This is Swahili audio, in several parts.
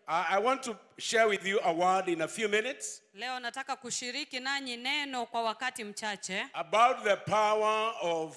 I I want to share with you a word in a few minutes Leo nataka kushiriki nanyi neno kwa wakati mchache about the power of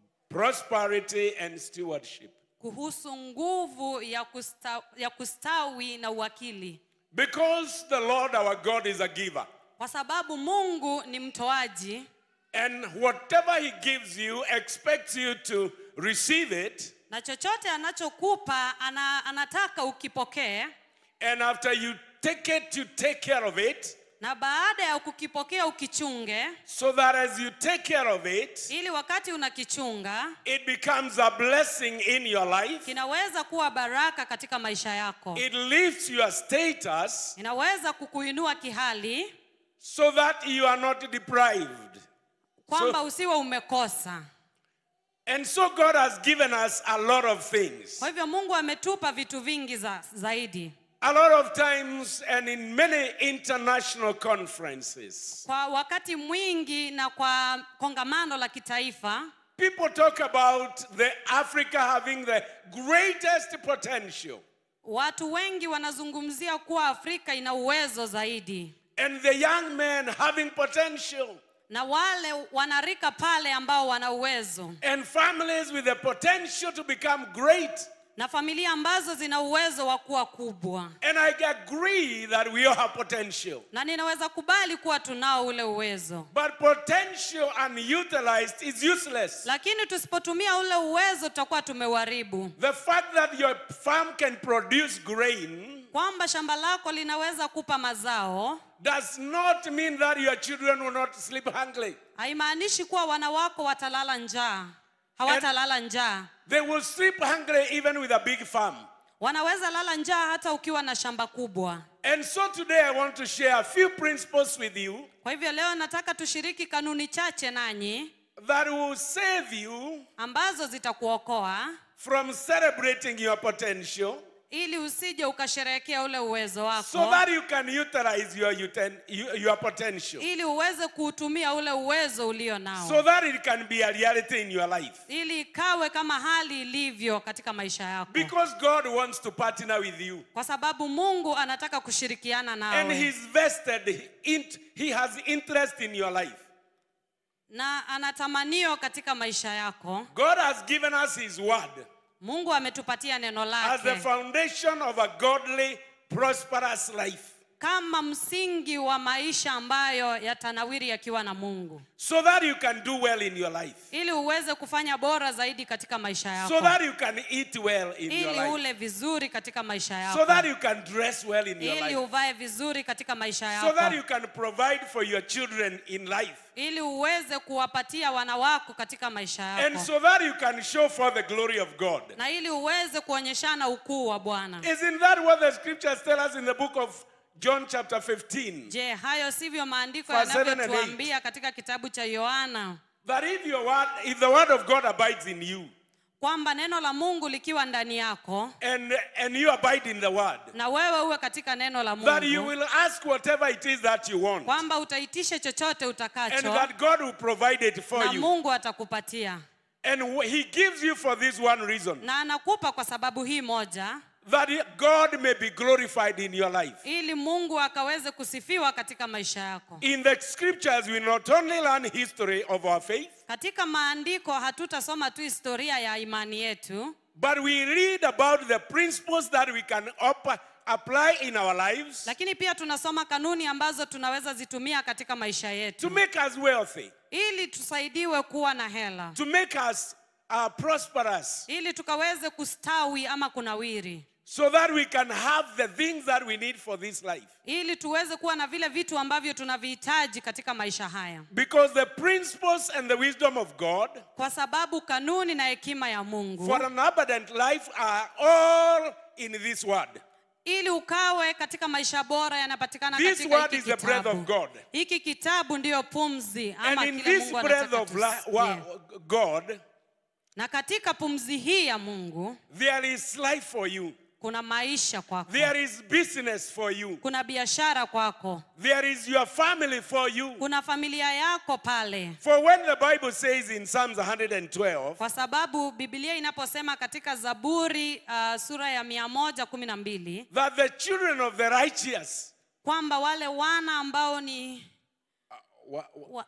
prosperity and stewardship. kuhusu nguvu ya, kusta, ya kustawi na uwakili, Because the Lord our God is a giver. kwa sababu Mungu ni mtoaji And whatever He gives you, expects you to receive it. na chochote anachokupa ana, anataka ukipokee, And after you take it, you take care of it. na baada ya kukipokea ukichunge, So that as you take care of it, ili wakati unakichunga it becomes a blessing in your life. kinaweza kuwa baraka katika maisha yako, It lifts your status inaweza kukuinua kihali so that you are not deprived. kwamba usiwe umekosa. And so God has given us a lot of things. Kwa hivyo Mungu ametupa vitu vingi za, zaidi. A lot of times and in many international conferences, Kwa wakati mwingi na kwa kongamano la kitaifa people talk about the Africa having the greatest potential. watu wengi wanazungumzia kuwa Afrika ina uwezo zaidi, And the young men having potential. na wale wanarika pale ambao wana uwezo, And families with the potential to become great. na familia ambazo zina uwezo wa kuwa kubwa. And I agree that we all have potential. Na ninaweza kubali kuwa tunao ule uwezo, But potential unutilized is useless. lakini tusipotumia ule uwezo tutakuwa tumeuharibu. The fact that your farm can produce grain Kwamba shamba lako linaweza kupa mazao does not mean that your children will not sleep hungry. haimaanishi kuwa wana wako watalala njaa, hawatalala njaa. They will sleep hungry even with a big farm. Wanaweza lala njaa hata ukiwa na shamba kubwa. And so today I want to share a few principles with you Kwa hivyo leo nataka tushiriki kanuni chache nanyi that will save you ambazo zitakuokoa from celebrating your potential ili usije ukasherehekea ule uwezo wako so that you can utilize your, uten- your your potential. ili uweze kuutumia ule uwezo ulio nao So that it can be a reality in your life. ili ikawe kama hali ilivyo katika maisha yako, Because God wants to partner with you. kwa sababu Mungu anataka kushirikiana And nawe He's vested, int- He has interest in your life. na anatamanio katika maisha yako. God has given us His word Mungu ametupatia neno as the lake foundation of a godly, prosperous life. kama msingi wa maisha ambayo yatanawiri yakiwa na Mungu, So that you can do well in your life. ili uweze kufanya bora zaidi katika maisha yako. So that you can eat well in your ili life. ule vizuri katika maisha yako, So that you can dress well in your ili life. uvae vizuri katika maisha So that yako, you can provide for your children in life. ili uweze kuwapatia wana wako katika maisha And yako, so that you can show for the glory of God. na ili uweze kuonyeshana ukuu wa Bwana. Isn't that what the scriptures tell us in the book of John chapter 15? Je, hayo sivyo maandiko Verse seven and yanavyotuambia katika kitabu cha Yohana That if your word, if the word of God abides in you, kwamba neno la Mungu likiwa ndani yako and and you abide in the word, na wewe uwe katika neno la that you Mungu, will ask whatever it is that you want, kwamba utaitisha chochote and utakacho that God will provide it for na you. Mungu atakupatia, And wh- He gives you for this one reason, na anakupa kwa sababu hii moja, that he- God may be glorified in your life. ili Mungu akaweze kusifiwa katika maisha yako. In the scriptures, we not only learn history of our faith, Katika maandiko hatutasoma tu historia ya imani yetu, but we read about the principles that we can op- apply in our lives lakini pia tunasoma kanuni ambazo tunaweza zitumia katika maisha to yetu make us wealthy, ili tusaidiwe kuwa na hela, to make us uh, prosperous, ili tukaweze kustawi ama kunawiri, so that we can have the things that we need for this life. ili tuweze kuwa na vile vitu ambavyo tunavihitaji katika maisha haya, Because the principles and the wisdom of God kwa sababu kanuni na hekima ya Mungu, for an abundant life are all in this word. ili ukawe katika maisha bora yanapatikana This katika word hiki is the breath kitabu. of God. Hiki kitabu ndiyo pumzi And ama in kile this Mungu breath anataka of la- wa- tusikie. God, Na katika pumzi hii ya Mungu there is life for you. kuna maisha kwako There is business for you. kuna biashara kwako There is your family for you. kuna familia yako pale For when the Bible says in Psalms 112, kwa sababu bibilia inaposema katika zaburi uh, sura ya mia moja kumi na mbili that the children of the righteous, kwamba wale wana ambao ni wa, wa,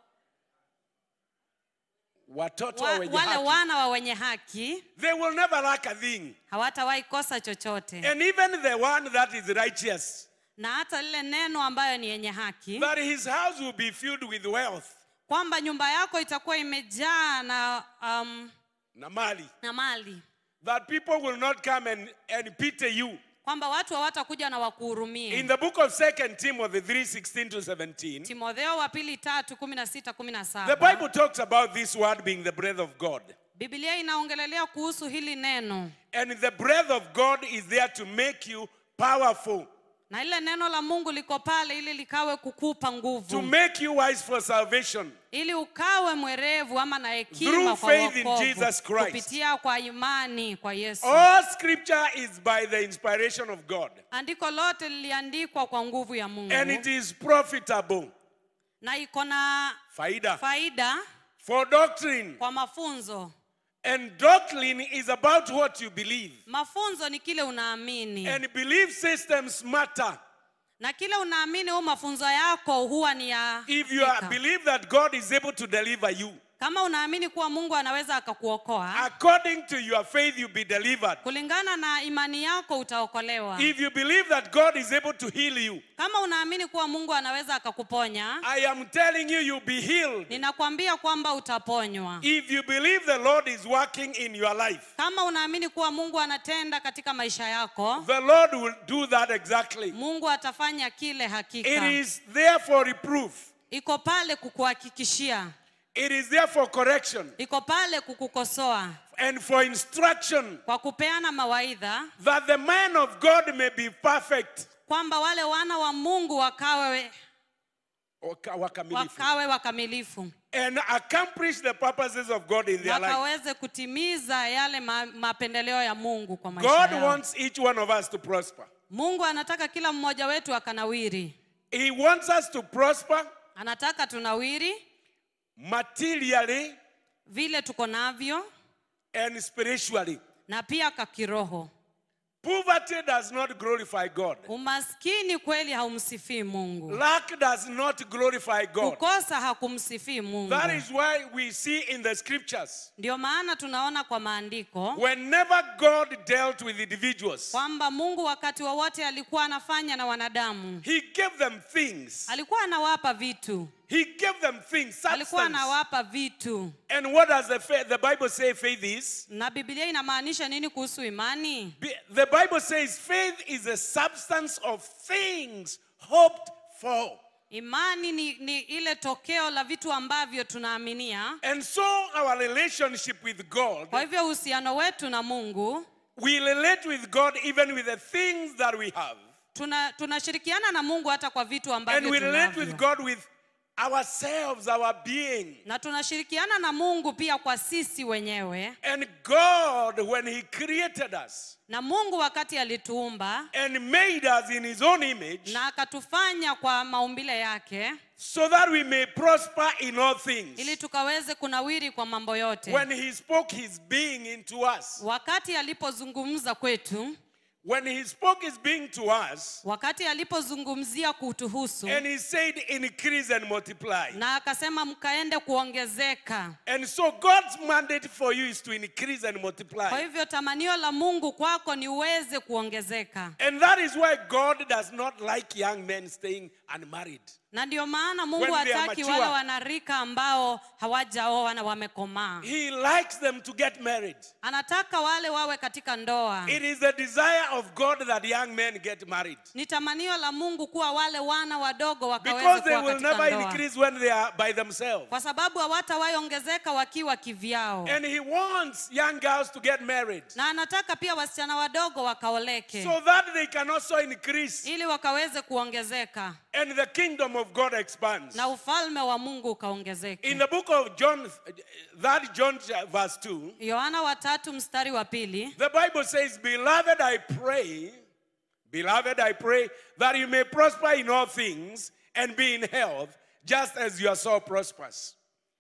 watoto wa, wenye wale haki, wana wa wenye haki they will never lack a thing. hawatawahi kosa chochote And even the one that is righteous, na hata lile neno ambayo ni yenye haki that his house will be filled with wealth. kwamba nyumba yako itakuwa imejaa na, um, Namali. na mali That people will not come and, and pity you. kwamba watu hawatakuja na wakuhurumie In the book of 2 Timothy 3 16 to 17, timotheo wa pili tatu kumi na sita kumi na the saba Bible talks about this word being the breath of God. bibilia inaongelelea kuhusu hili neno And the breath of God is there to make you powerful, na ile neno la mungu liko pale ili likawe kukupa to nguvu make you wise for salvation. ili ukawe mwerevu ama na hekima Through kwa faith in wokovu Jesus Christ. kupitia kwa imani kwa yesu All scripture is by the inspiration of God, andiko lote liliandikwa kwa nguvu ya mungu and it is profitable. na iko na Faida. faida For doctrine. kwa mafunzo And doctrine is about what you believe. mafunzo ni kile unaamini And belief systems matter. na kile unaamini huu mafunzo yako huwa ni ya If you are, hakika. believe that God is able to deliver you, kama unaamini kuwa mungu anaweza akakuokoa according to your faith, you'll be delivered. kulingana na imani yako utaokolewa If you believe that God is able to heal you, kama unaamini kuwa mungu anaweza akakuponya I am telling you, you'll be healed. ninakwambia kwamba utaponywa If you believe the Lord is working in your life, kama unaamini kuwa mungu anatenda katika maisha yako the Lord will do that exactly. mungu atafanya kile It hakika is there for reproof, iko pale kukuhakikishia it is there for correction, iko pale kukukosoa and for instruction, kwa kupeana mawaidha that the man of God may be perfect. kwamba wale wana wa mungu wakawe Waka- wakamilifu. wakawe wakamilifu And accomplish the purposes of God in their life. wakaweze kutimiza yale ma, mapendeleo ya mungu kwa maisha God yao. wants each one of us to prosper. mungu anataka kila mmoja wetu akanawiri He wants us to prosper anataka tunawiri materially vile tuko navyo and spiritually. na pia kakiroho Poverty does not glorify God. umaskini kweli haumsifii mungu Lack does not glorify God. kukosa hakumsifii mungu That is why we see in the scriptures, ndio maana tunaona kwa maandiko whenever God dealt with individuals, kwamba mungu wakati wowote alikuwa anafanya na wanadamu He gave them things. alikuwa anawapa vitu He gave them things, alikuwa substance. anawapa vitu And what does the, faith, the Bible say faith is? na biblia inamaanisha nini kuhusu imani Be- The Bible says faith is a substance of things hoped for. imani ni, ni ile tokeo la vitu ambavyo tunaaminia And so our relationship with God, kwa hivyo uhusiano wetu na mungu we relate with God even with the things that we have. tuna- tunashirikiana na mungu hata kwa vitu And ambavyo we relate with tunavyo God with ourselves, our being. na tunashirikiana na mungu pia kwa sisi wenyewe And God, when He created us na mungu wakati alituumba and made us in His own image, na akatufanya kwa maumbile yake so that we may prosper in all things. ili tukaweze kunawiri kwa mambo yote When He spoke His being into us, wakati alipozungumza kwetu when He spoke His being to us, wakati alipozungumzia kutuhusu and He said, increase and multiply. na akasema mkaende kuongezeka And so God's mandate for you is to increase and kwa multiply. hivyo tamanio la mungu kwako ni uweze kuongezeka And that is why God does not like young men staying unmarried. na ndio maana mungu When they are hataki mature. wale wanarika ambao hawajaoa na wamekomaa He likes them to get married. anataka wale wawe katika ndoa It is the desire of God that young men get married. ni tamanio la mungu kuwa wale wana wadogo wakaweze Because they kuwa will katika never ndoa increase when they are by themselves. kwa sababu hawatawahi ongezeka wakiwa kivyao And He wants young girls to get married na anataka pia wasichana wadogo wakaoleke so that they can also increase. ili wakaweze kuongezeka and the kingdom of God expands. na ufalme wa mungu ukaongezeke In the book of John, that John verse 2, yohana wa tatu mstari wa pili the Bible says, Beloved, I pray, beloved, I pray that you may prosper in all things and be in health, just as your soul prospers.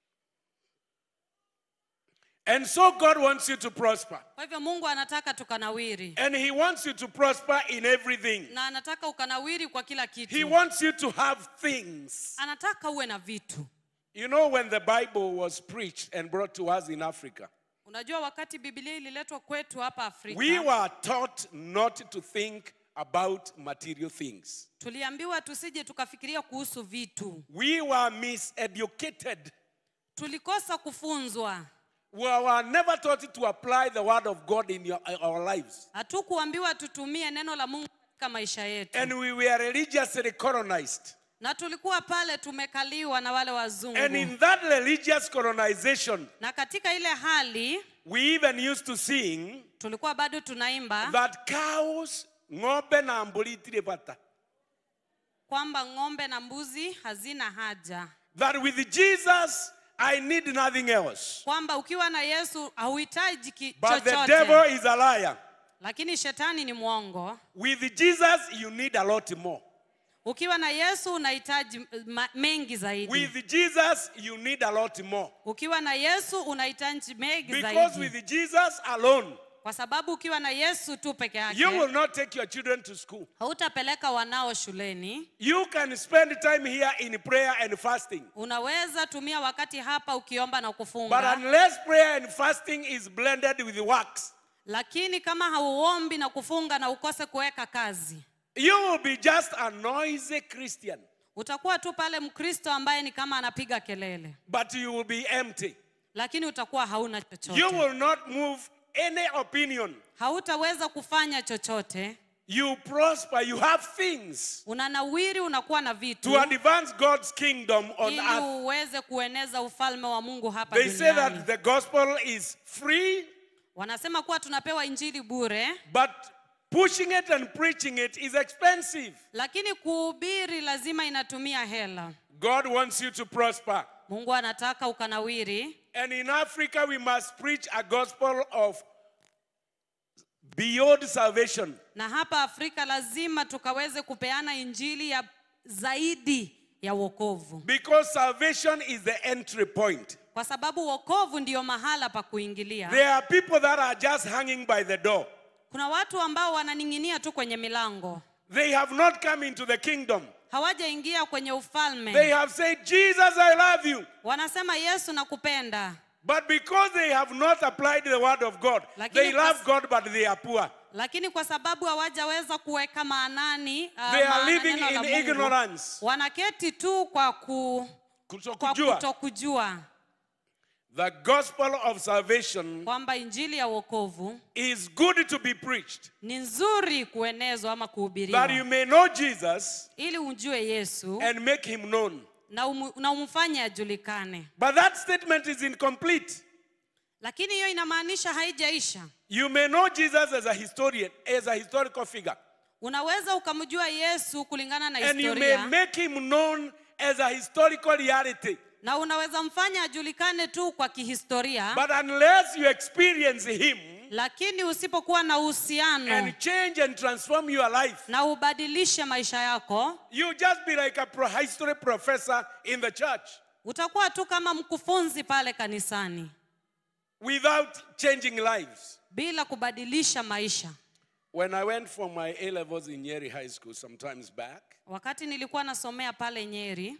And so God wants you to prosper. kwa hivyo mungu anataka tukanawiri And He wants you to prosper in everything. na anataka ukanawiri kwa kila He kitu wants you to have things. anataka uwe na vitu You know, when the Bible was preached and brought to us in Africa, unajua wakati bibilia ililetwa kwetu hapa afrika we were taught not to think about material things. tuliambiwa tusije tukafikiria kuhusu vitu We were miseducated. tulikosa kufunzwa We were never taught to apply the word of God in your, our lives. hatukuambiwa tutumie neno la mungu katika maisha yetu And we were religiously colonized. na tulikuwa pale tumekaliwa na wale wazungu And in that religious colonization, na katika ile hali we even used to sing tulikuwa bado tunaimba that cows, ng'ombe na mbũri itirĩ bata. kwamba ng'ombe na mbuzi hazina haja That with Jesus, I need nothing else. kwamba ukiwa na yesu hauhitaji ki- But the chochote devil is a liar. lakini shetani ni mwongo With Jesus, you need a lot more. ukiwa na yesu unahitaji ma- mengi zaidi With Jesus, you need a lot more. ukiwa na yesu unahitaji mengi Because zaidi with Jesus alone, kwa sababu ukiwa na yesu tu peke you will yake not take your children to school. hautapeleka wanao shuleni You can spend time here in prayer and fasting. unaweza tumia wakati hapa ukiomba na But kufunga unless prayer and fasting is blended with works, lakini kama hauombi na kufunga na ukose kuweka kazi you will be just a noisy Christian, utakuwa tu pale mkristo ambaye ni kama anapiga kelele but you will be empty. lakini utakuwa hauna You chochote will not move any opinion. hautaweza kufanya chochote You prosper, you have things unanawiri unakuwa na vitu to advance God's kingdom on ili earth. uweze kueneza ufalme wa mungu hapa They say duniani that the gospel is free, wanasema kuwa tunapewa injili bure but pushing it and preaching it is expensive. lakini kuhubiri lazima inatumia hela God wants you to prosper. mungu anataka ukanawiri And in Africa, we must preach a gospel of beyond salvation. na hapa afrika lazima tukaweze kupeana injili ya zaidi ya wokovu Because salvation is the entry point. kwa sababu wokovu ndiyo mahala pa kuingilia There are people that are just hanging by the door. kuna watu ambao wananing'inia tu kwenye milango They have not come into the kingdom. hawajaingia kwenye They ufalme have said, Jesus, I love you. wanasema yesu nakupenda But because they have not applied the word of God, Lakini they kwa- love God, but they are poor. lakini kwa sababu hawajaweza kuweka maanani uh, They are maana living neno la in Mungu, ignorance. wanaketi tu kwa, ku, kwa Kutokujua. kutokujua The gospel of salvation kwamba injili ya wokovu is good to be preached, ni nzuri kuenezwa ama that you kuhubiriwa may know Jesus ili umjue yesu and make him known. na, umu, na umfanye ajulikane But that statement is incomplete. lakini hiyo inamaanisha haijaisha You may know Jesus as a historian, as a historical figure, unaweza ukamjua yesu kulingana na and you may historia make him known as a historical reality. na unaweza mfanya ajulikane tu kwa kihistoria But unless you experience him lakini usipokuwa na uhusiano and change and transform your life, na ubadilishe maisha yako you just be like a pro- history professor in the church utakuwa tu kama mkufunzi pale kanisani without changing lives. bila kubadilisha maisha When I went for my A levels in Nyeri High School sometimes back, wakati nilikuwa nasomea pale nyeri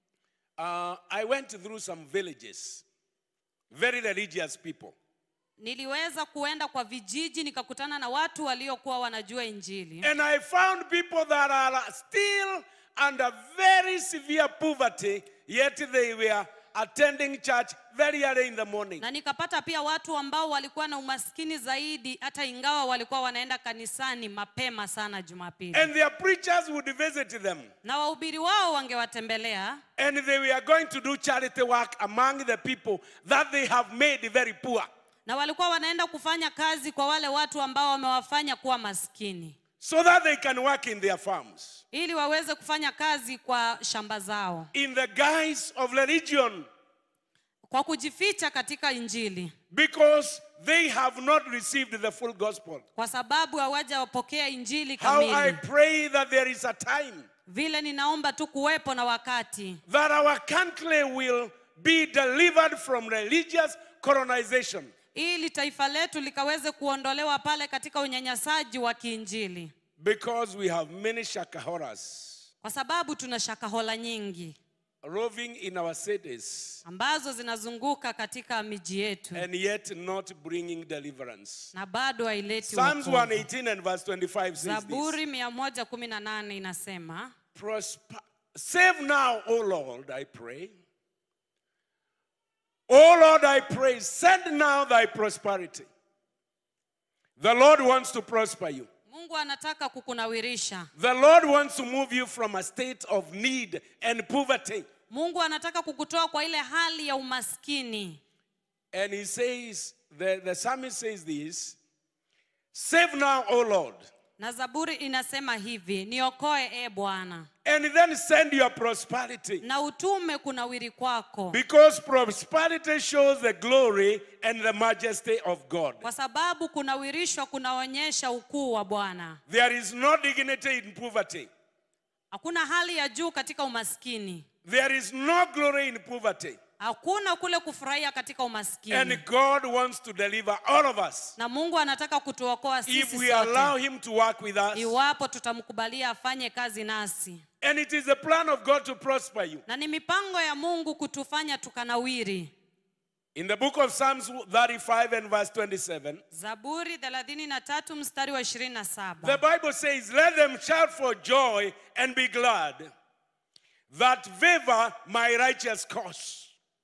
uh, I went through some villages, very religious people. niliweza kuenda kwa vijiji nikakutana na watu waliokuwa wanajua injili And I found people that are still under very severe poverty, yet they were attending church very early in the morning. na nikapata pia watu ambao walikuwa na umaskini zaidi hata ingawa walikuwa wanaenda kanisani mapema sana jumapili And their preachers would visit them. na wahubiri wao wangewatembelea And they were going to do charity work among the people that they have made very poor. na walikuwa wanaenda kufanya kazi kwa wale watu ambao wamewafanya kuwa maskini so that they can work in their farms ili waweze kufanya kazi kwa shamba zao in the guise of religion kwa kujificha katika injili because they have not received the full gospel. kwa sababu hawajawapokea injili How I kamili pray that there is a time vile ninaomba tu kuwepo na wakati that our country will be delivered from religious colonization. ili taifa letu likaweze kuondolewa pale katika unyanyasaji wa kiinjili Because we have many shakahoras kwa sababu tuna shakahola nyingi roving in our cities ambazo zinazunguka katika miji yetu and yet not bringing deliverance. na bado haileti Psalms wokovu. 118 and verse 25 says this. zaburi 118 inasema Prosper. Save now, O Lord, I pray. O Lord, I pray, send now thy prosperity. The Lord wants to prosper you. mungu anataka kukunawirisha The Lord wants to move you from a state of need and poverty. mungu anataka kukutoa kwa ile hali ya umaskini And he says, the, the psalmist says this Save now, O Lord, na zaburi inasema hivi niokoe e bwana and then send your prosperity. na utume kunawiri kwako Because prosperity shows the glory and the majesty of God. kwa sababu kunawirishwa kunaonyesha ukuu wa bwana There is no dignity in poverty. hakuna hali ya juu katika umaskini There is no glory in poverty. hakuna kule kufurahia katika umaskini And God wants to deliver all of us na mungu anataka kutuokoa if sisi we allow sote Him to work with us. iwapo tutamkubalia afanye kazi nasi And it is the plan of God to prosper you. na ni mipango ya mungu kutufanya tukanawiri In the book of Psalms 35 and verse 27, zaburi 33 mstari wa 27 the Bible says, Let them shout for joy and be glad that favor my righteous cause.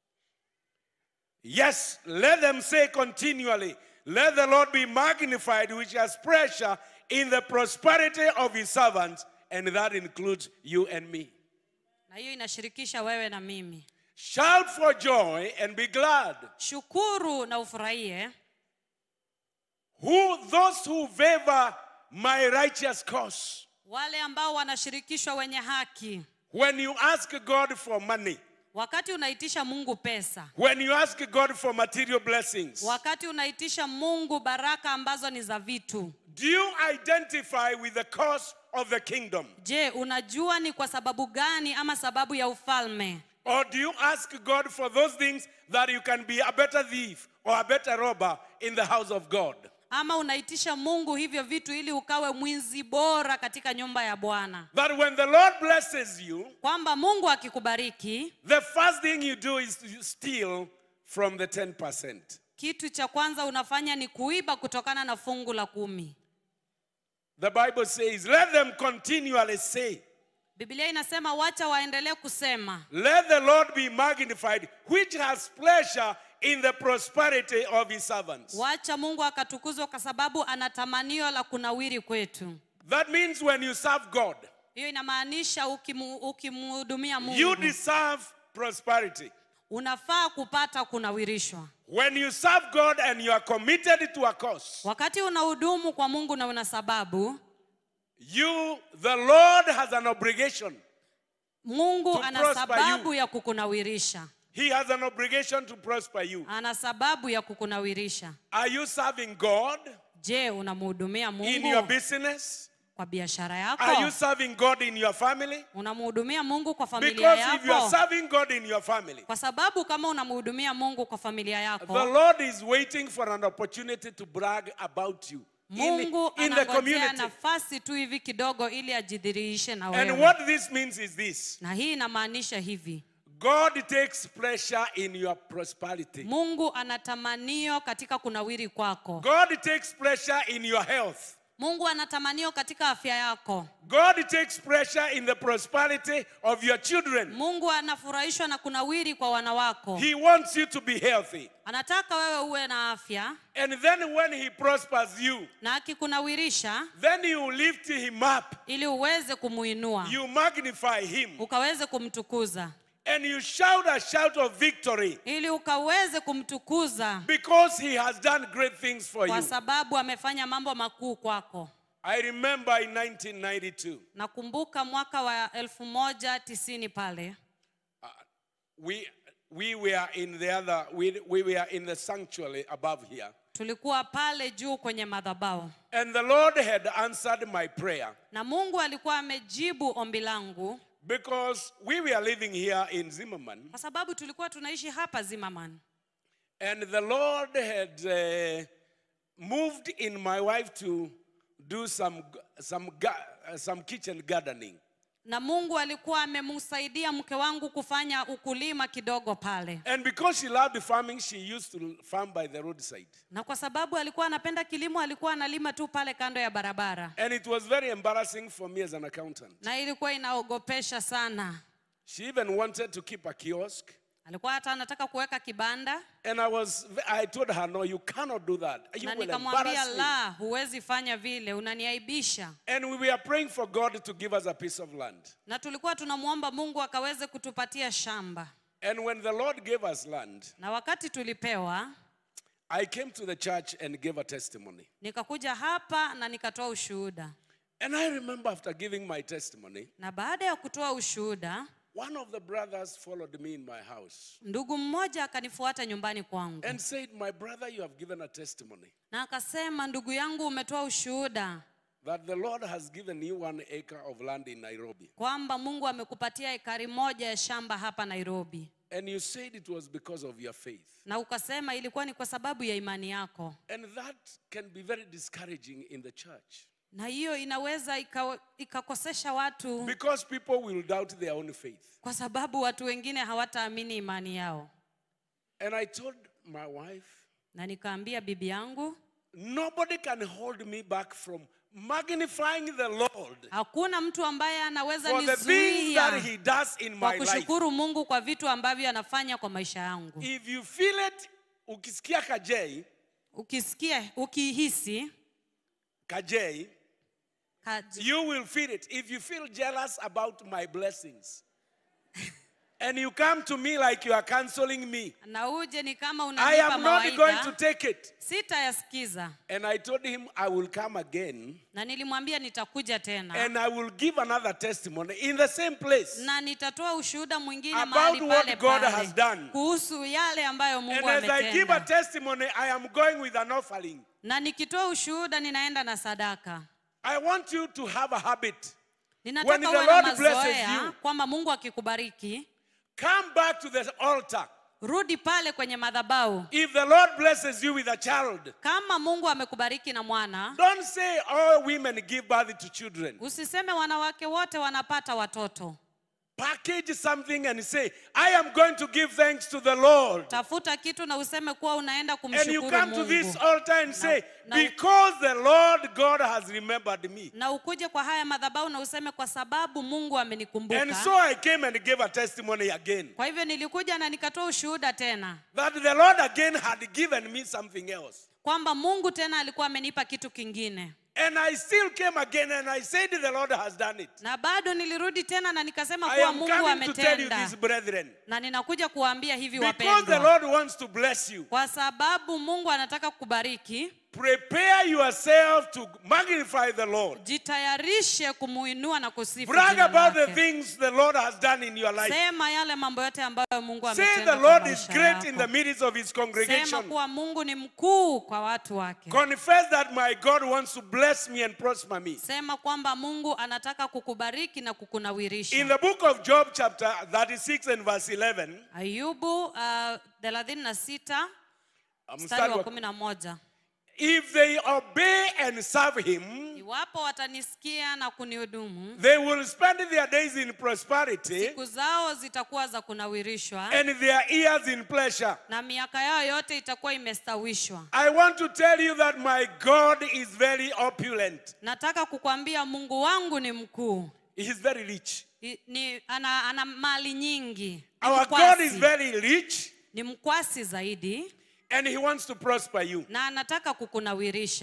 Yes, let them say continually, Let the Lord be magnified, which has pressure in the prosperity of his servants, and that includes you and me. na hiyo inashirikisha wewe na mimi Shout for joy and be glad. shukuru na ufurahie Who those who favor my righteous cause. wale ambao wanashirikishwa wenye haki When you ask God for money, wakati unaitisha mungu pesa when you ask God for material blessings, wakati unaitisha mungu baraka ambazo ni za vitu do you identify with the cause of the kingdom? je unajua ni kwa sababu gani ama sababu ya ufalme Or do you ask God for those things that you can be a better thief or a better robber in the house of God? ama unaitisha mungu hivyo vitu ili ukawe mwizi bora katika nyumba ya bwana That when the Lord blesses you, kwamba mungu akikubariki the first thing you do is to steal from the 10%. kitu cha kwanza unafanya ni kuiba kutokana na fungu la kumi The Bible says, let them continually say, biblia inasema wacha waendelee kusema Let the Lord be magnified, which has pleasure in the prosperity of his servants. wacha mungu akatukuzwa kwa sababu ana tamanio la kunawiri kwetu That means when you serve God, hiyo inamaanisha ukimu- ukimhudumia you mungu deserve prosperity. unafaa kupata kunawirishwa When you serve God and you are committed to a cause, wakati unahudumu kwa mungu na una sababu you, the Lord has an obligation. mungu To ana prosper sababu you. ya kukunawirisha He has an obligation to prosper you. ana sababu ya kukunawirisha Are you serving God je unamhudumia in your mungu business? kwa biashara Are you yako serving God in your family? unamhudumia mungu kwa familia Because if you are yako serving God in your family, kwa sababu kama unamhudumia mungu kwa familia The yako Lord is waiting for an opportunity to brag about you in, mungu in the anangojea community. nafasi tu hivi kidogo ili ajidhihirishe na And wewe what this means is this na hii inamaanisha hivi God takes pleasure in your prosperity, mungu ana tamanio katika kunawiri kwako God takes pleasure in your health, mungu ana tamanio katika afya yako God takes pleasure in the prosperity of your children. mungu anafurahishwa na kunawiri kwa wana wako He wants you to be healthy. anataka wewe uwe na afya And then when He prospers you, na akikunawirisha then you lift Him up, ili uweze kumuinua you magnify Him, ukaweze kumtukuza and you shout a shout of victory ili ukaweze kumtukuza because He has done great things for kwa you. sababu amefanya mambo makuu kwako I remember in 1992, nakumbuka mwaka wa elfu moja tisini pale we, we were in the other, we, we were in the sanctuary above here. tulikuwa pale juu kwenye madhabahu And the Lord had answered my prayer na mungu alikuwa amejibu ombi langu because we were living here in Zimmerman. kwa sababu tulikuwa tunaishi hapa zimaman And the Lord had uh, moved in my wife to do some, some, ga- uh, some kitchen gardening. na mungu alikuwa amemsaidia mke wangu kufanya ukulima kidogo pale And because she loved farming, she used to farm by the roadside. na kwa sababu alikuwa anapenda kilimo alikuwa analima tu pale kando ya barabara And it was very embarrassing for me as an accountant. na ilikuwa inaogopesha sana She even wanted to keep a kiosk. alikuwa hata anataka kuweka kibanda And I was, I told her, no, you cannot do that. You na will nikamwambia embarrass me. la huwezi fanya vile unaniaibisha And we were praying for God to give us a piece of land. na tulikuwa tunamwomba mungu akaweze kutupatia shamba And when the Lord gave us land, na wakati tulipewa I came to the church and gave a testimony. nikakuja hapa na nikatoa ushuhuda And I remember after giving my testimony, na baada ya kutoa ushuhuda one of the brothers followed me in my house ndugu mmoja akanifuata nyumbani kwangu and said, My brother, you have given a testimony na akasema ndugu yangu umetoa ushuhuda that the Lord has given you one acre of land in Nairobi. kwamba mungu amekupatia ekari moja ya shamba hapa nairobi And you said it was because of your faith. na ukasema ilikuwa ni kwa sababu ya imani yako And that can be very discouraging in the church na hiyo inaweza ika- ikakosesha watu because people will doubt their own faith. kwa sababu watu wengine hawataamini imani yao And I told my wife, na nikaambia bibi yangu nobody can hold me back from magnifying the Lord hakuna mtu ambaye anaweza for the things that nizuia He does in kwa my life. kushukuru mungu kwa vitu ambavyo anafanya kwa maisha yangu If you feel it, ukisikia kajei, ukisikia ukihisi kajei, kaji- you will feel it. If you feel jealous about my blessings, and you come to me like you are counseling me, na uje ni kama I unanipa am not going to mawaidha take it. sitayasikiza And I told him I will come again na nilimwambia nitakuja tena and I will give another testimony in the same place. na nitatoa ushuhuda mwingine About mahali what pale God pale has done. kuhusu yale ambayo And mungu as I give a ametenda testimony, I am going with an offering. na nikitoa ushuhuda ninaenda na sadaka I want you to have a habit. When ninataka the uwe na Lord blesses mazoea you- kwamba mungu akikubariki Come back to the altar. rudi pale kwenye madhabahu If the Lord blesses you with a child, kama mungu amekubariki na mwana don't say all women give birth to children. usiseme wanawake wote wanapata watoto Package something and say, I am going to give thanks to the Lord. tafuta kitu na useme kuwa unaenda And you kumshukuru come to this mungu altar and say, now- Because the Lord God has remembered me. na ukuje kwa haya madhabahu na useme kwa sababu mungu And amenikumbuka so I came and gave a testimony again kwa hivyo nilikuja na nikatoa ushuhuda tena that the Lord again had given me something else. kwamba mungu tena alikuwa amenipa kitu kingine And I still came again and I said, The Lord has done it. na bado nilirudi tena na nikasema I kuwa am mungu coming to tell you ametenda this, brethren. na ninakuja kuwaambia hivi Because the wapendwa Lord wants to bless you. kwa sababu mungu anataka kukubariki Prepare yourself to magnify the Lord. jitayarishe kumuinua na kusifu Brag jina about the lake. things the Lord has done in your life. sema yale mambo yote ambayo mungu Say ametenda the kwa Lord is maisha great in yako. the midst of his sema congregation. kuwa mungu ni mkuu kwa watu wake Confess that my God wants to bless me and prosper me. sema kwamba mungu anataka kukubariki na In kukunawirisha the book of Job, chapter 36 and verse 11, ayubu uh, 36 uh, mstari mstari wa wa- 11 if they obey and serve him, iwapo watanisikia na kunihudumu they will spend their days in prosperity siku zao zitakuwa za kunawirishwa and their years in pleasure. na miaka yao yote itakuwa imestawishwa I want to tell you that my God is very opulent. nataka kukwambia mungu wangu ni mkuu He is very rich. I- ni, ana, ana mali nyingi ni Our God is mkwasi, very rich ni mkwasi zaidi and he wants to prosper you. na anataka kukunawirisha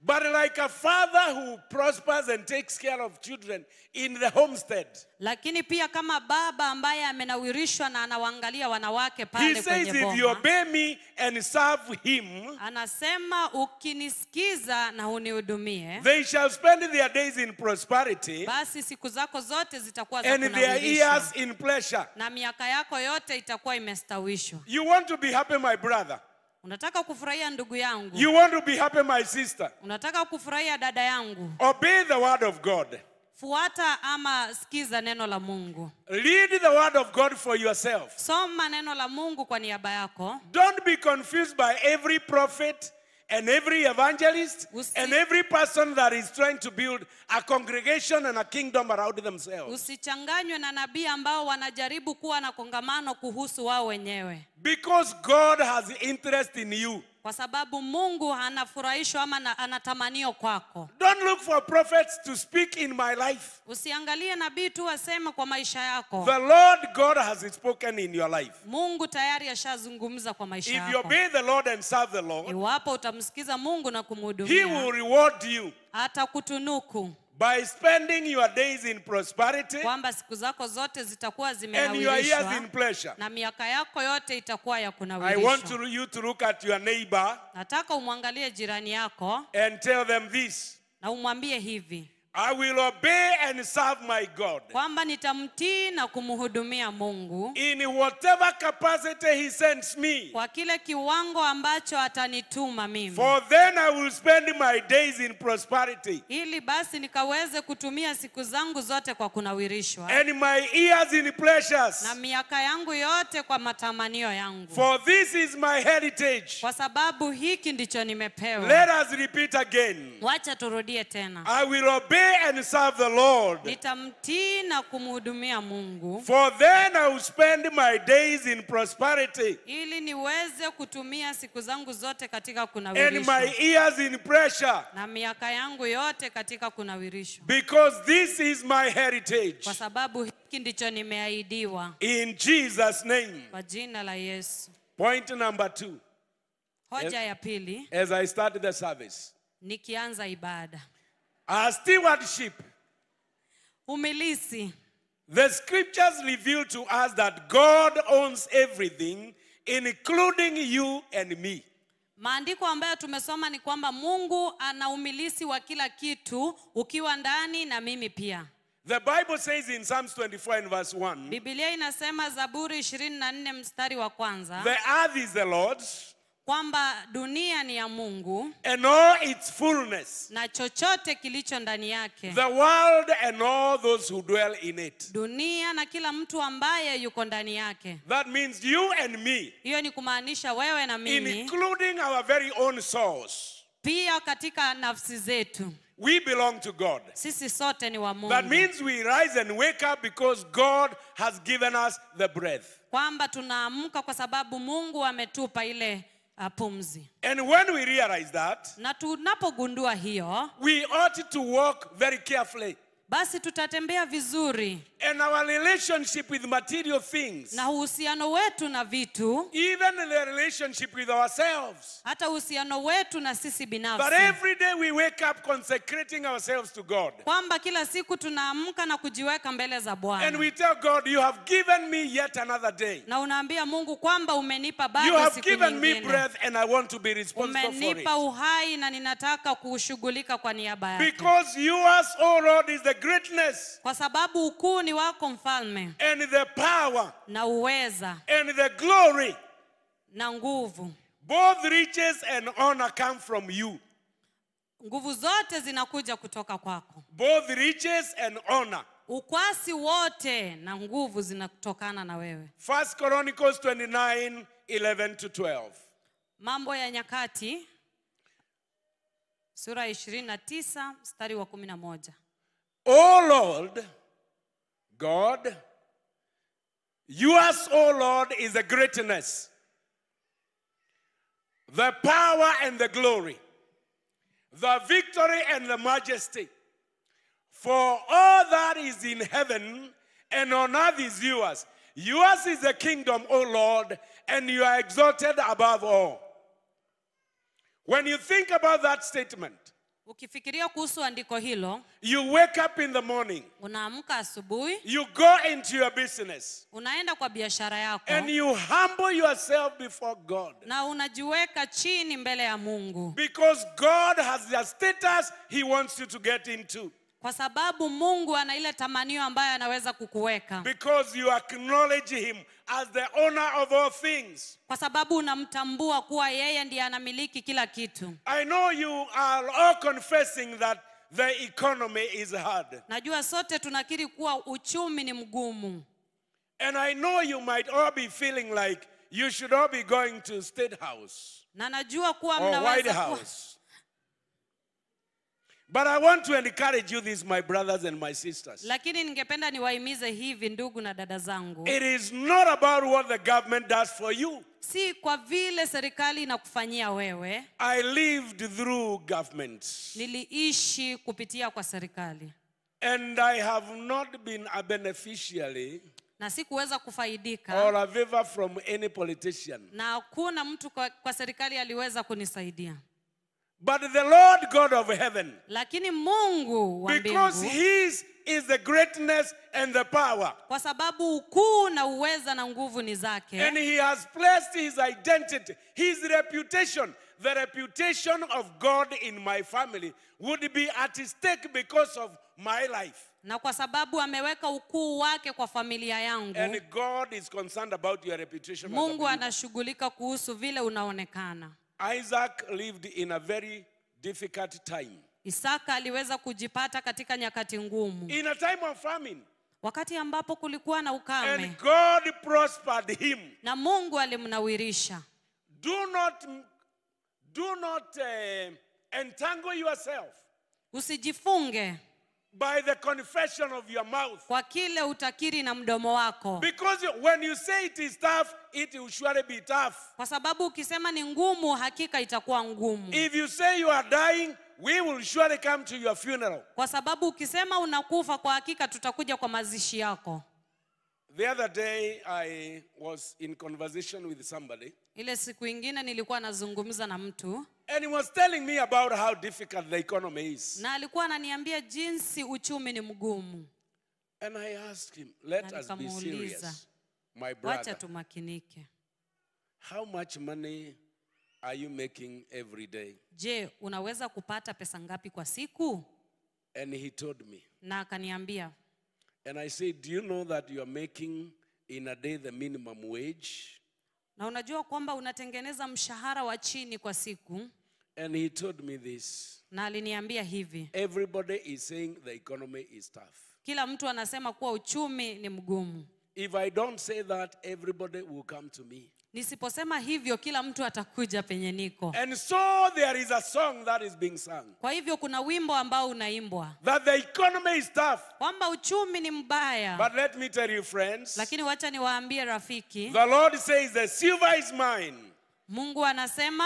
But like a father who prospers and takes care of children in the homestead, lakini pia kama baba ambaye amenawirishwa na anawaangalia wanawake he pale says, kwenye if you boma obey me and serve him, anasema ukinisikiza na unihudumie they shall spend their days in prosperity basi siku zako zote zitakuwa za and their kunawirishwa years in pleasure. na miaka yako yote itakuwa imestawishwa You want to be happy, my brother. unataka kufurahia ndugu yangu You want to be happy, my sister. unataka kufurahia dada yangu Obey the word of God. fuata ama sikiza neno la mungu Read the word of God for yourself. soma neno la mungu kwa niaba yako Don't be confused by every prophet and every evangelist Usi- and every person that is trying to build a congregation and a kingdom around themselves. usichanganywe na nabii ambao wanajaribu kuwa na kongamano kuhusu wao wenyewe Because God has interest in you. kwa sababu mungu anafurahishwa ama na- anatamanio kwako Don't look for prophets to speak in my life. usiangalie nabii tu aseme kwa maisha yako The Lord God has spoken in your life. mungu tayari ashazungumza kwa maisha If you yako obey the Lord and serve the Lord, iwapo utamsikiza mungu na He will kumhudumia reward you atakutunuku by spending your days in prosperity kwamba siku zako zote zitakuwa and your years zimenawirishwa in pleasure. na miaka yako yote itakuwa ya I want kunawirishwa to, you to look at your neighbor nataka umwangalie jirani yako and tell them this na umwambie hivi I will obey and serve my God kwamba nitamtii na kumhudumia mungu in whatever capacity He sends me. kwa kile kiwango ambacho atanituma mimi For then I will spend my days in prosperity ili basi nikaweze kutumia siku zangu zote kwa kunawirishwa and my years in pleasures. na miaka yangu yote kwa matamanio yangu For this is my heritage. kwa sababu hiki ndicho nimepewa Let us repeat again. wacha turudie tena I will obey and serve the Lord. nitamtii na kumhudumia mungu For then I will spend my days in prosperity ili niweze kutumia siku zangu zote katika and kunawirishwa my years in pressure. na miaka yangu yote katika kunawirishwa Because this is my heritage. kwa sababu hiki ndicho nimeahidiwa In Jesus' name. kwa jina la yesu Point number two. hoja ya pili As I start the service, nikianza ibada our stewardship. umilisi The scriptures reveal to us that God owns everything, including you and me. maandiko ambayo tumesoma ni kwamba mungu ana umilisi wa kila kitu ukiwa ndani na mimi pia The Bible says in Psalms 24 and verse 1 bibilia inasema zaburi 24 mstari wa kwanza The earth is the Lord's kwamba dunia ni ya mungu and all its fullness, na chochote kilicho ndani yake the world and all those who dwell in it. dunia na kila mtu ambaye yuko ndani yake That means you and me, hiyo ni kumaanisha wewe na mimi including our very own souls. pia katika nafsi zetu We belong to God. sisi sote ni wa That mungu means we rise and wake up because God has given us the breath. kwamba tunaamka kwa sababu mungu ametupa ile uh, pumzi And when we realize that, na tunapogundua hiyo we ought to walk very carefully. basi tutatembea vizuri And our relationship with material things, na uhusiano wetu na vitu even the relationship with ourselves. hata uhusiano wetu na sisi But binafsi every day we wake up consecrating ourselves to God. kwamba kila siku tunaamka na kujiweka mbele za And bwana we tell God, You have given me yet another day. na unaambia mungu kwamba umenipa You bado have siku given me nyingine breath and I want to be responsible for umenipa it. uhai na ninataka kushughulika kwa niaba yake Because yours, O Lord, is the greatness kwa sababu ukuu ni wako mfalme and the power na uweza and the glory. na nguvu Both riches and honor come from you. nguvu zote zinakuja kutoka kwako Both riches and honor. ukwasi wote na nguvu zinatokana na wewe First Chronicles 29 11 to 12. mambo ya nyakati sura ya 29 mstari wa 11 O Lord, God, yours, O Lord, is the greatness, the power and the glory, the victory and the majesty. For all that is in heaven and on earth is yours. Yours is the kingdom, O Lord, and you are exalted above all. When you think about that statement, ukifikiria kuhusu andiko hilo you wake up in the morning, unaamka asubuhi you go into your business, unaenda kwa biashara yako and you humble yourself before God. na unajiweka chini mbele ya mungu Because God has a status He wants you to get into. kwa sababu mungu ana ile tamanio ambayo anaweza kukuweka Because you acknowledge Him as the owner of all things. kwa sababu unamtambua kuwa yeye ndiye anamiliki kila kitu I know you are all confessing that the economy is hard. najua sote tunakiri kuwa uchumi ni mgumu And I know you might all be feeling like you should all be going to State House na najua kuwa or White mnaweza kuwa, House. But I want to encourage you, this, my brothers and my sisters. lakini ningependa niwahimize hivi ndugu na dada zangu It is not about what the government does for you. si kwa vile serikali inakufanyia wewe I lived through government niliishi kupitia kwa serikali and I have not been a beneficiary na sikuweza kufaidika or a favor from any politician. na hakuna mtu kwa, kwa serikali aliweza kunisaidia But the Lord God of heaven, lakini mungu wa because mbingu His is the greatness and the power, kwa sababu ukuu na uweza na nguvu ni zake and He has placed His identity, His reputation, the reputation of God in my family would be at stake because of my life. na kwa sababu ameweka ukuu wake kwa familia yangu And God is concerned about your reputation. as a mungu believer. anashughulika kuhusu vile unaonekana Isaac lived in a very difficult time. isaka aliweza kujipata katika nyakati ngumu In a time of famine. wakati ambapo kulikuwa na ukame And God prospered him. na mungu alimnawirisha Do not, do not uh, entangle yourself usijifunge by the confession of your mouth. kwa kile utakiri na mdomo wako Because you- when you say it is tough, it will surely be tough. kwa sababu ukisema ni ngumu hakika itakuwa ngumu If you say you are dying, we will surely come to your funeral. kwa sababu ukisema unakufa kwa hakika tutakuja kwa mazishi yako The other day, I was in conversation with somebody, ile siku ingine nilikuwa nazungumza na mtu and he was telling me about how difficult the economy is. na alikuwa ananiambia jinsi uchumi ni mgumu And I asked him, let Na us be nikamuuliza, serious. My wacha brother, tumakinike how much money are you making every day? je unaweza kupata pesa ngapi kwa siku And he told me. na akaniambia And I said, Do you know that you are making in a day the minimum wage? na unajua kwamba unatengeneza mshahara wa chini kwa siku And he told me this. na aliniambia hivi Everybody is saying the economy is tough. kila mtu anasema kuwa uchumi ni mgumu If I don't say that, everybody will come to me. nisiposema hivyo kila mtu atakuja penye niko And so there is a song that is being sung kwa hivyo kuna wimbo ambao unaimbwa that the economy is tough. kwamba uchumi ni mbaya But let me tell you, friends, lakini wacha niwaambie rafiki the Lord says, The silver is mine, mungu anasema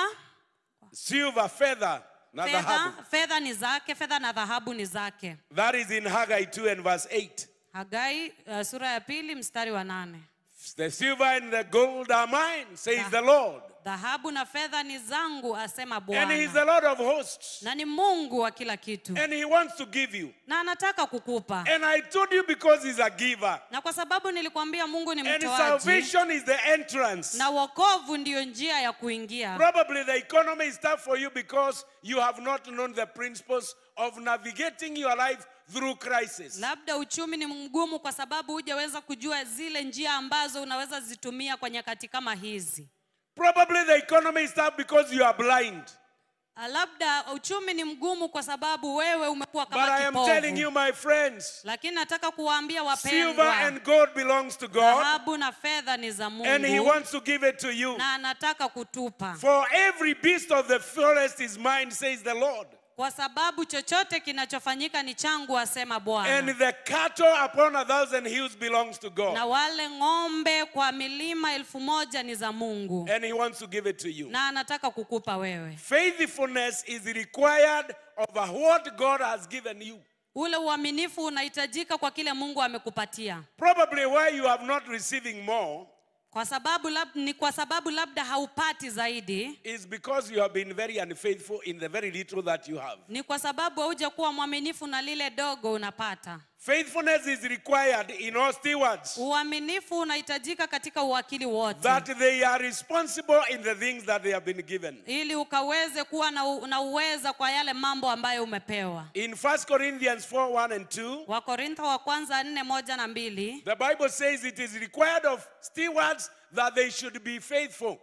silver, feather, not fedha dhahabu. fedha ni zake fedha na dhahabu ni zake That is in Haggai 2 and verse 8. hagai uh, sura ya pili mstari wa nane The silver and the gold are mine, says Ah. the Lord. dhahabu na fedha ni zangu asema And He's bwana the Lord of hosts. na ni mungu wa kila kitu And He wants to give you. na anataka kukupa And I told you because He's a giver. na kwa sababu nilikwambia mungu ni And mtoaji salvation is the entrance. na wokovu ndiyo njia ya kuingia Probably the economy is tough for you because you have not known the principles of navigating your life through crisis. labda uchumi ni mgumu kwa sababu hujaweza kujua zile njia ambazo unaweza zitumia kwa nyakati kama hizi Probably the economy is tough because you are blind. Ah, labda uchumi ni mgumu kwa sababu wewe umekuwa But I kama am telling you, kipofu my friends, lakini nataka kuwaambia silver wapendwa and gold belongs to God, dhahabu na fedha ni za and He mungu wants to give it to you. na anataka kutupa For every beast of the forest is mine, says the Lord. kwa sababu chochote kinachofanyika ni changu asema And bwana the cattle upon a thousand hills belongs to na God. wale ng'ombe kwa milima elfu moja ni za mungu And He wants to give it to you. na anataka kukupa wewe Faithfulness is required over what God has given you. ule uaminifu unahitajika kwa kile mungu amekupatia Probably why you have not receiving more kwa sababu lab, ni kwa sababu labda haupati zaidi is because you have been very unfaithful in the very little that you have. ni kwa sababu hauja kuwa mwaminifu na lile dogo unapata Faithfulness is required in all stewards uaminifu unahitajika katika uwakili wote that they are responsible in the things that they have been given. ili ukaweze kuwa na, u- na uweza kwa yale mambo ambayo umepewa In 1 Corinthians 4 1 and 2, wakorintho wa kwanza nne moja na mbili the Bible says it is required of stewards that they should be faithful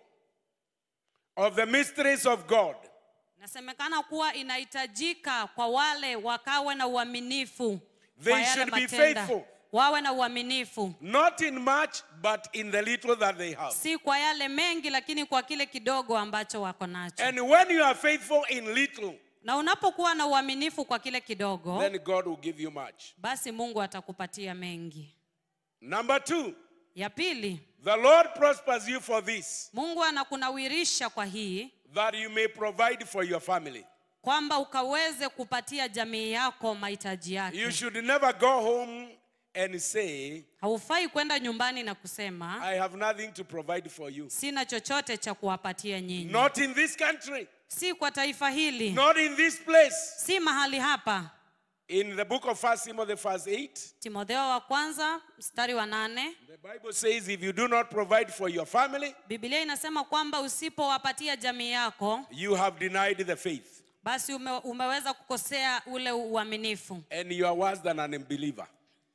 of the mysteries of God. inasemekana kuwa inahitajika kwa wale wakawe na uaminifu They kwa yale should be matenda. faithful. wawe na uaminifu Not in much, but in the little that they have. si kwa yale mengi lakini kwa kile kidogo ambacho wako nacho And when you are faithful in little, na unapokuwa na uaminifu kwa kile kidogo then God will give you much. basi mungu atakupatia mengi Number two, ya pili the Lord prospers you for this, mungu anakunawirisha kwa hii that you may provide for your family. kwamba ukaweze kupatia jamii yako mahitaji You yake should never go home and say, haufai kwenda nyumbani na kusema I have nothing to provide for you. sina chochote cha kuwapatia nyinyi Not in this country, si kwa taifa hili not in this place. si mahali hapa In the book of First Timothy, verse 8, timotheo wa kwanza mstari wa nane the Bible says, If you do not provide for your family, biblia inasema kwamba usipowapatia jamii yako you have denied the faith, basi ume, umeweza kukosea ule uaminifu and you are worse than an unbeliever.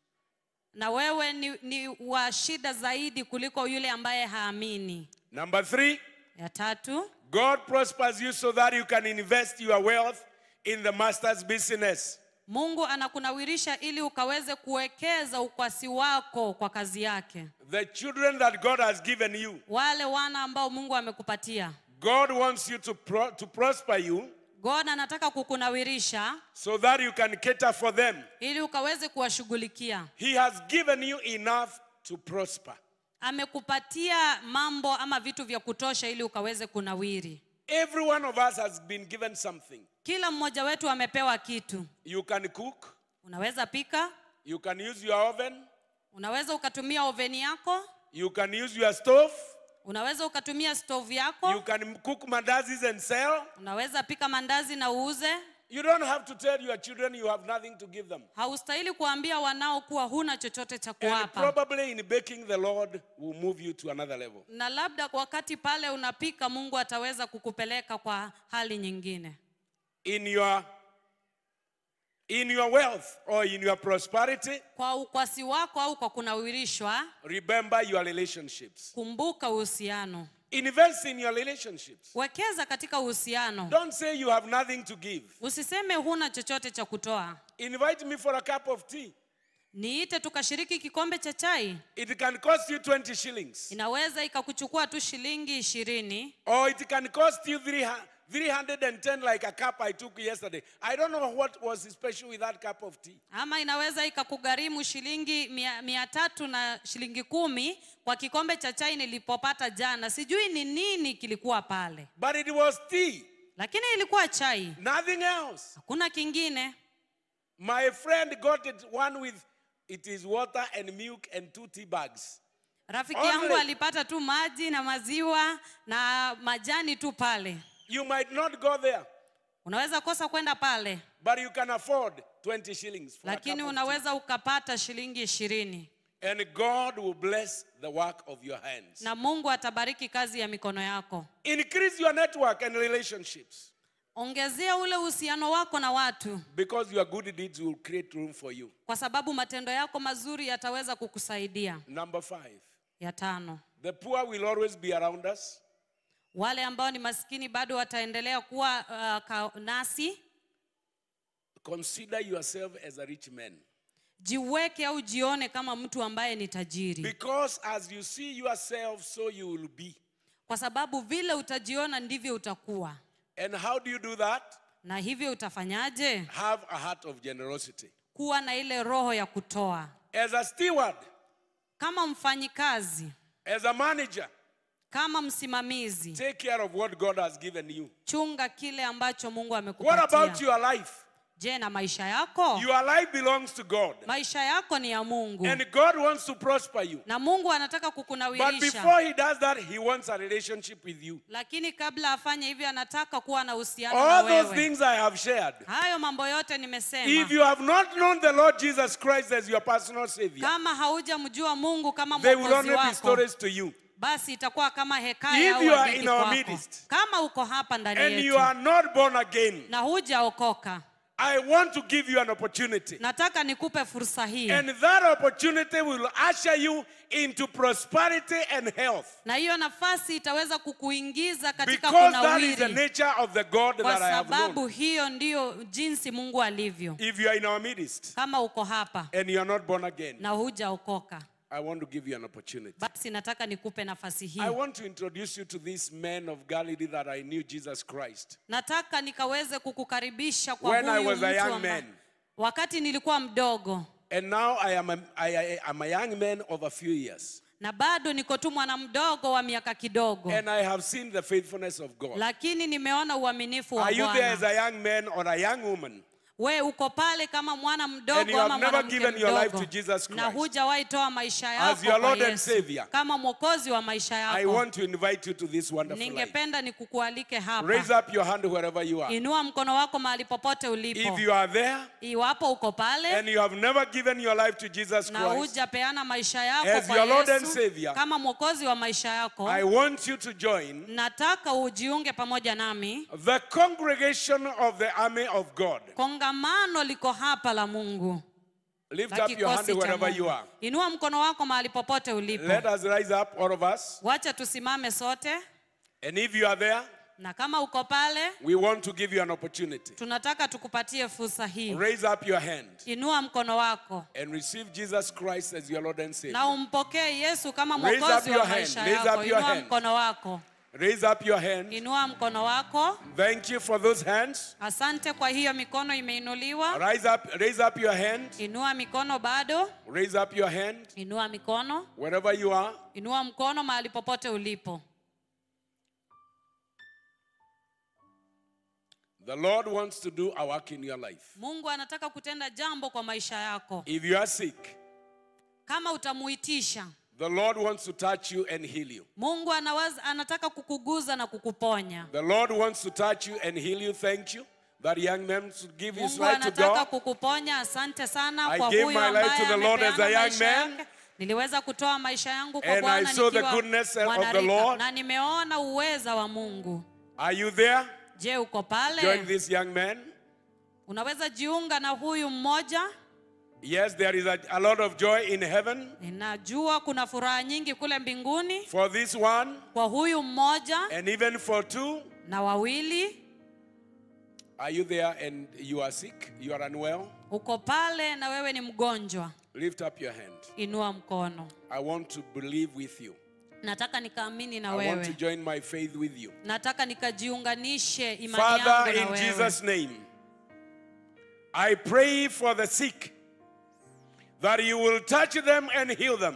na wewe ni, ni wa shida zaidi kuliko yule ambaye haamini Number three, ya tatu God prospers you so that you can invest your wealth in the master's business. mungu anakunawirisha ili ukaweze kuwekeza ukwasi wako kwa kazi yake The children that God has given you, wale wana ambao mungu amekupatia God wants you to, pro- to prosper you god anataka kukunawirisha so that you can cater for them. ili ukaweze kuwashughulikia He has given you enough to prosper. amekupatia mambo ama vitu vya kutosha ili ukaweze kunawiri Every one of us has been given something. kila mmoja wetu amepewa kitu You can cook, unaweza pika you can use your oven, unaweza ukatumia oveni yako you can use your stove, unaweza ukatumia stovu you yako can cook mandazis and sell. unaweza pika mandazi na uuze You don't have to tell your children you have nothing to give them. haustahili kuambia wanao kuwa huna chochote cha And kuwapa probably in baking, the Lord will move you to another level. na labda wakati pale unapika mungu ataweza kukupeleka kwa hali nyingine In your in your wealth or in your prosperity, kwa ukwasi wako au kwa kunawirishwa remember your relationships. kumbuka uhusiano Invest in your relationships. wekeza katika uhusiano Don't say you have nothing to give. usiseme huna chochote cha kutoa Invite me for a cup of tea. niite tukashiriki kikombe cha chai It can cost you 20 shillings, inaweza ikakuchukua tu shilingi ishirini or it can cost you 300 310 like a cup I took yesterday. I don't know what was special with that cup of tea. ama inaweza ikakugharimu shilingi mia, mia tatu na shilingi kumi kwa kikombe cha chai nilipopata jana sijui ni nini kilikuwa pale But it was tea, lakini ilikuwa chai nothing else. hakuna kingine My friend got it one with it is water and milk and two tea bags. rafiki Only- yangu alipata tu maji na maziwa na majani tu pale You might not go there, unaweza kosa kwenda pale but you can afford 20 shillings for a lakini cup of unaweza ukapata shilingi ishirini tea. And God will bless the work of your hands. na mungu atabariki kazi ya mikono yako Increase your network and relationships ongezea ule uhusiano wako na watu because your good deeds will create room for you. kwa sababu matendo yako mazuri yataweza kukusaidia Number five, ya tano the poor will always be around us. wale ambao ni maskini bado wataendelea kuwa uh, ka, nasi Consider yourself as a rich man. jiweke au jione kama mtu ambaye ni tajiri Because as you see yourself, so you will be. kwa sababu vile utajiona ndivyo utakuwa And how do you do that? na hivyo utafanyaje Have a heart of generosity. kuwa na ile roho ya kutoa As a steward, kama mfanyikazi as a manager, kama msimamizi take care of what God has given you. chunga kile ambacho mungu What about amekupatia your life? je na maisha yako Your life belongs to God. maisha yako ni ya mungu And God wants to prosper you. na mungu anataka But kukunawirisha before He does that, He wants a relationship with you. lakini kabla afanye hivyo anataka kuwa na uhusiano na All those wewe things I have shared. hayo mambo yote If nimesema you have not known the Lord Jesus Christ as your personal Savior, kama haujamjua mungu kama they will mwokozi only be wako stories to you. basi itakuwa kama hekaya If au you are hadithi in our kwako. midst, kama uko hapa ndani And you yetu are not born again. na hujaokoka I want to give you an opportunity. nataka nikupe fursa hii And that opportunity will usher you into prosperity and health. na hiyo nafasi itaweza kukuingiza katika Because that is the kunawiri nature of the God kwa that I have sababu known. hiyo ndiyo jinsi mungu alivyo If you are in our midst kama uko hapa and you are not born again, na hujaokoka I want to give you an opportunity. basi nataka nikupe nafasi hii I want to introduce you to this man of Galilee that I knew Jesus Christ. nataka nikaweze kukukaribisha kwa When I huyu was a mtu young amba- man. wakati nilikuwa mdogo And now I am a, I, I am a young man of a few years. na bado niko tu mwana mdogo wa miaka kidogo And I have seen the faithfulness of God. lakini nimeona uaminifu wa Are you there as bwana a young man or a young woman? we uko pale kama mwana And you mdogo have ama never mwanamke given your life mdogo to Jesus na Christ hujawahi toa maisha as yako your kwa Lord and Yesu Savior. kama mwokozi wa maisha I yako want to invite you to this wonderful life. ningependa nikukualike Raise hapa up your hand wherever you are. inua mkono wako mahali popote ulipo If you are there iwapo uko pale and you have never given your life to Jesus na Christ, hujapeana maisha yako As kwa your Lord and Yesu Savior, kama mwokozi wa maisha yako I want you to join nataka ujiunge pamoja nami the congregation of the army of God. kongamano liko hapa la mungu Lift la up your hand kikosi cha wherever you mungu are. inua mkono wako mahali popote ulipo Let us rise up, all of us. wacha tusimame sote And if you are there, na kama uko pale we want to give you an opportunity. tunataka tukupatie fursa hii Raise up your hand inua mkono wako and receive Jesus Christ as your Lord and na Savior. umpokee yesu kama Raise up mwokozi your wa hand. maisha Raise yako up your inua hand. mkono wako Raise up your hand. inua mkono wako Thank you for those hands. asante kwa hiyo mikono imeinuliwa Rise up, raise up your hand. inua mikono bado Raise up your hand inua mikono wherever you are. inua mkono mahali popote ulipo The Lord wants to do a work in your life. mungu anataka kutenda jambo kwa maisha yako If you are sick, kama utamuitisha the Lord wants to touch you and heal you. mungu anawaza, anataka kukuguza na kukuponya The Lord wants to touch you and heal you. Thank you. That young man should give his mungu life to anataka God. kukuponya asante sana I kwa gave huyo my life to ambaye the Lord as a amepeana young maisha man. yake niliweza kutoa maisha yangu kwa And I bwana saw the nikiwa goodness of the mwanarika Lord. na nimeona uweza wa mungu Are you there? je uko Join pale this young man. unaweza jiunga na huyu mmoja Yes, there is a, a lot of joy in heaven ninajua kuna furaha nyingi kule mbinguni for this one kwa huyu mmoja and even for two. na wawili Are you there and you are sick? You are unwell? uko pale na wewe ni mgonjwa Lift up your hand. inua mkono I want to believe with you. nataka nikaamini na I want to wewe join my faith with you. nataka nikajiunganishe imani Father, yangu na in wewe Jesus' name, I pray for the sick that you will touch them and heal them.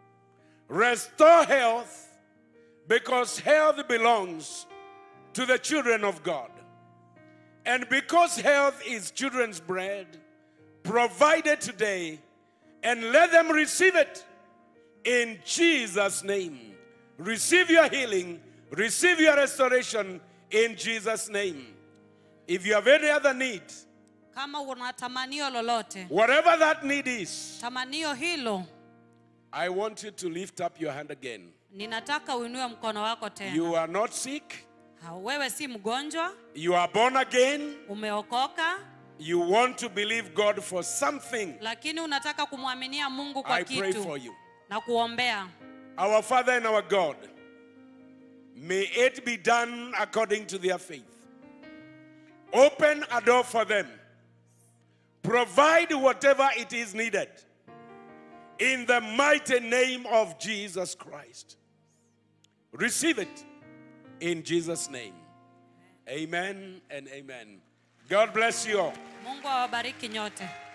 Restore health because health belongs to the children of God. And because health is children's bread, provide it today and let them receive it in Jesus' name. Receive your healing, receive your restoration in Jesus' name. If you have any other need, kama una tamanio lolote whatever that need is, tamanio hilo I want you to lift up your hand again. ninataka uinue mkono wako tena You are not sick, Ha, wewe si mgonjwa you are born again, umeokoka you want to believe God for something. lakini unataka kumwaminia mungu kwa I pray for kitu you. na kuombea Our Father and our God, may it be done according to their faith. Open a door for them. Provide whatever it is needed. In the mighty name of Jesus Christ. Receive it in Jesus' name. Amen and amen. God bless you all. mungu awabariki nyote